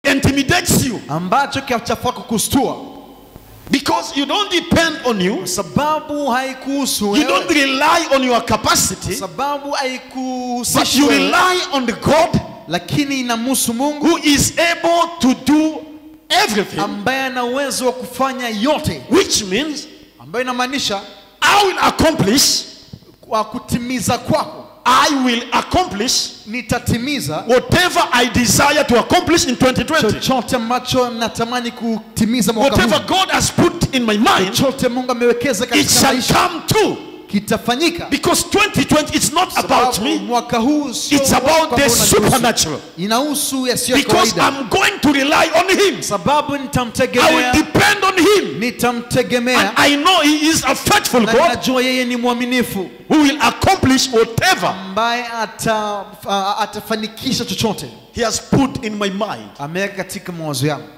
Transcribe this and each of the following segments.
intimidates you ambacho kiachafua kukustua because you don't depend on you, sababu haikuhusu you wewe, don't rely on your capacity, sababu but haikuhusishi you wewe, rely on the God lakini inamhusu Mungu who is able to do everything, ambaye ana uwezo wa kufanya yote, which means ambayo inamaanisha I will accomplish, kwa kutimiza kwako I will accomplish nitatimiza whatever I desire to accomplish in 2020. chochote ambacho natamani kutimiza mwaka Whatever huu. God has put in my mind, Chochote Mungu amewekeza it katika shall maisha come true. kitafanyika. Because 2020 it's not about Sababu me, mwaka huu sio it's mwaka about the ambao unanihusu. supernatural. inahusu yasiyo ya Because kawaida, I'm going to rely on Him. sababu I will nitamtegemea, depend on Him. And nitamtegemea I know He is a faithful na God najua yeye ni mwaminifu who will accomplish whatever ambaye ata, a- atafanikisha chochote He has put in my mind. ameweka katika mawazo yangu.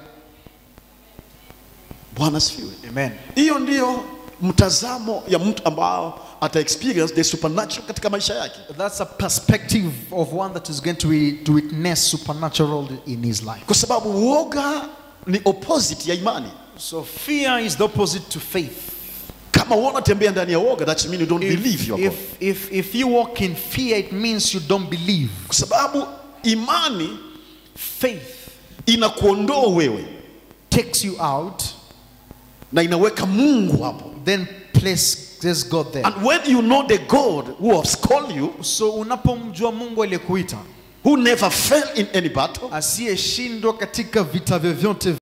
Bwana asifiwe. Amen. Hiyo ndiyo mtazamo ya mtu ambao ata experience the supernatural katika maisha yake. That's a perspective of one that is going to, be, to witness supernatural in his life. Kwa sababu uoga ni opposite ya imani. So fear is the opposite to faith. Kama wewe unatembea ndani ya uoga, that means you don't believe you are God. if, if, if you walk in fear, it means you don't believe. Kwa sababu imani Faith inakuondoa wewe takes you out, na inaweka Mungu hapo. then places God there. And when you know the God who has called you, So unapomjua Mungu aliyekuita who never fell in any battle, asiyeshindwa katika vita vyovyote